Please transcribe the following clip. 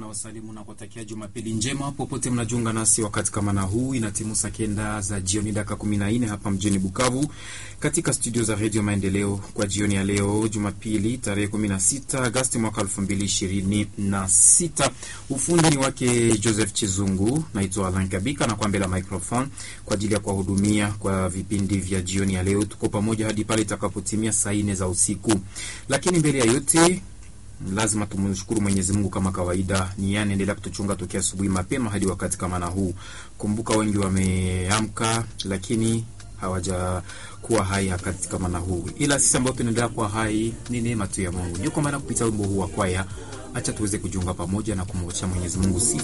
na wasalimu na kuwatakia Jumapili njema popote mnajiunga nasi wakati kama na huu. Inatimu saa kenda za jioni dakika kumi na nne hapa mjini Bukavu katika studio za Redio Maendeleo kwa jioni ya leo Jumapili tarehe kumi na sita Agasti mwaka elfu mbili ishirini na sita. Ufundi ni wake Joseph Chizungu, naitwa Alan Kabika na kwa mbele ya microphone kwa ajili ya kuwahudumia kwa vipindi vya jioni ya leo. Tuko pamoja hadi pale itakapotimia saa nne za usiku, lakini mbele ya yote lazima tumshukuru Mwenyezi Mungu kama kawaida. Ni yeye anaendelea kutuchunga tokea asubuhi mapema hadi wakati kama na huu. Kumbuka wengi wameamka, lakini hawajakuwa hai wakati kama na huu, ila sisi ambao tunaendelea kuwa hai ni neema tu ya Mungu. Ndio kwa maana kupitia wimbo huu wa kwaya, acha tuweze kujiunga pamoja na kumwachia Mwenyezi Mungu sifa